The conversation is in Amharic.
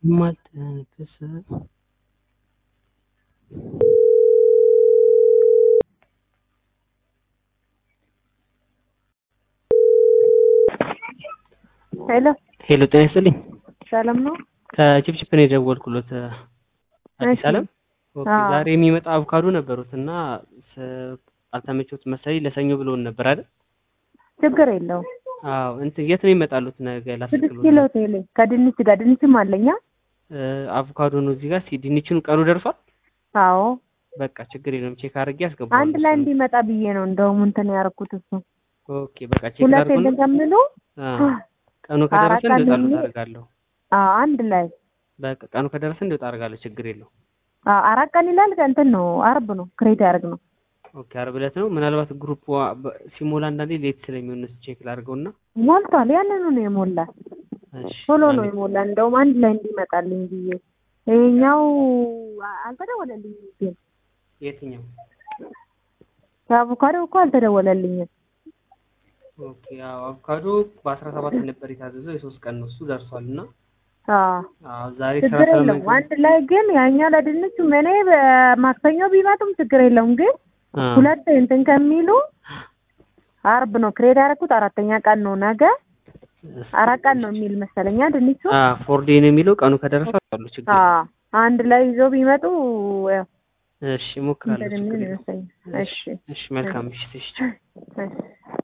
ማልተንፍስ ሄሎ ሄሎ ጤና ይስጥልኝ። ሰላም ነው? ከቺፕቺፕ ነው የደወልኩሎት አዲስ እሺ። አለም። ኦኬ አዎ። ዛሬ የሚመጣ አቮካዶ ነበሩት እና ስ- አልተመቸውት መሰለኝ ለሰኞ ብሎን ነበር አይደል? ችግር የለውም። አዎ እንትን የት ነው የሚመጣሉት ነገ ስድስት ላስብሎት ኪሎ ቴሌ ከድንች ጋር ድንችም አለኛ። አቮካዶ ነው እዚህ ጋር ሲ- ድንቹን ቀኑ ደርሷል። አዎ በቃ ችግር የለም ቼክ አድርጌ አስገባለሁ። አንድ ላይ እንዲመጣ ብዬ ነው እንደውም እንትን ያደረኩት እሱ ኦኬ በቃ ቼክ ሁለት አድርጎ እንትን ከሚሉ ቀኑ ከደረሰ አራት ቀን እንዲወጣሉት የሚል- አደርጋለሁ። አዎ አንድ ላይ በቃ ቀኑ ከደረሰ እንዲወጣ አደርጋለሁ። ችግር የለው። አዎ አራት ቀን ይላል። እንትን ነው አርብ ነው ክሬት ያደርግ ነው። ኦኬ ዓርብ ዕለት ነው። ምናልባት ግሩፕ ሲሞላ አንዳንዴ ሌት ስለሚሆን ቼክ ላድርገውና ሞልቷል። ያንኑ ነው የሞላ እሺ ቶሎ ነው ያኔ- የሞላ። እንደውም አንድ ላይ እንዲመጣልኝ ብዬ ይሄኛው አልተደወለልኝም ግን የትኛው? የአቮካዶ እኮ አልተደወለልኝም። ኦኬ ያው አቮካዶ በአስራ ሰባት ነበር የታዘዘው የሶስት ቀን ነው እሱ ደርሷል እና አዎ አዎ ዛሬ ስራ ችግር የለውም። ስለማይገኝ አንድ ላይ ግን ያኛው ለድንቹ እኔ በማክሰኞ ቢመጡም ችግር የለውም። ግን አ፣ ሁለት እንትን ከሚሉ አርብ ነው ክሬድ ያደረኩት አራተኛ ቀን ነው ነገ አራት ቀን ነው የሚል መሰለኛ ድንቹ። አ ፎር ዴይ ነው የሚለው ቀኑ ከደረሰ አሉ ችግር የለም። አዎ አንድ ላይ ይዞ ቢመጡ ያው እሺ እሞክራለሁ እንትን ችግር የሚል የለም። ይመስለኛል። እሺ እሺ መልካም ምሽት እሺ እሺ